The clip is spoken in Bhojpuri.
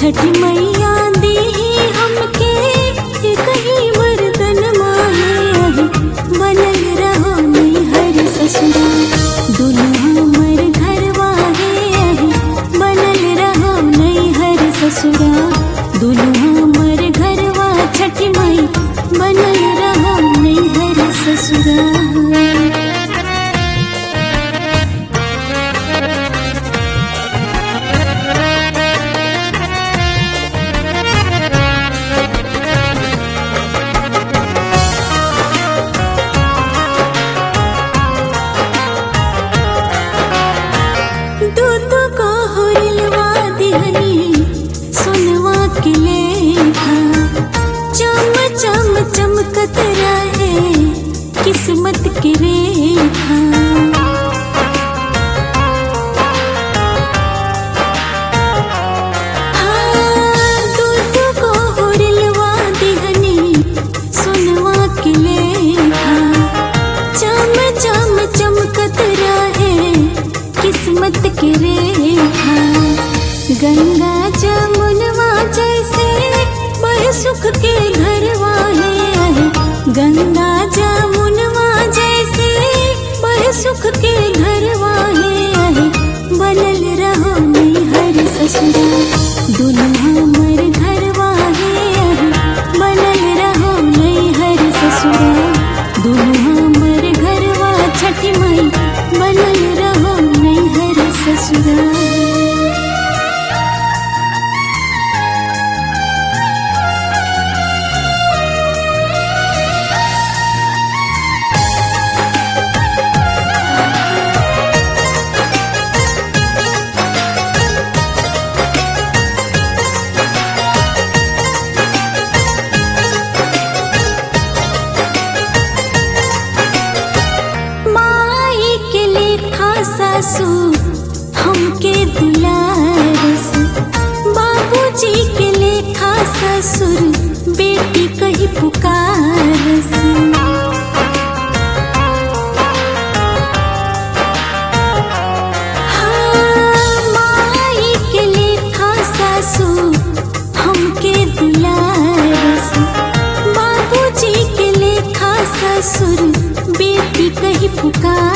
छठ मैया दी हमके कहीं वरदन माहे बनल रहो हर ससुरा दुल्हा मर घरवा है बनल रहो हर ससुरा दुल्हा मर घरवा छठ मई बनल रहो हर ससुरा दूध को हुरलवा दिहनी सुनवा के लेखा चम चम चमकत रहे किस्मत के रेखा हाँ, दूध को हुरलवा दिहनी सुनवा के लेखा चम चम चमकत रहे किस्मत के रेखा गंगा जमुनवा जैसे बह सुख के घरवा है गंगा जमुनवा जैसे बह सुख के घरवा है बनल रहो हर ससुरा दुल्हा मर घरवा है बनल रहो हर ससुरा दुल्हा मर घरवा छठ मई बनल रहो हर ससुरा माई के लेखा सासू हमके दुलारस बाबूजी के लेखा ससुर बेटी कही पुकारस हाँ, माई के लेखा सासू हमके दुलारस बाबूजी के लेखा ससुर बेटी कही पुकार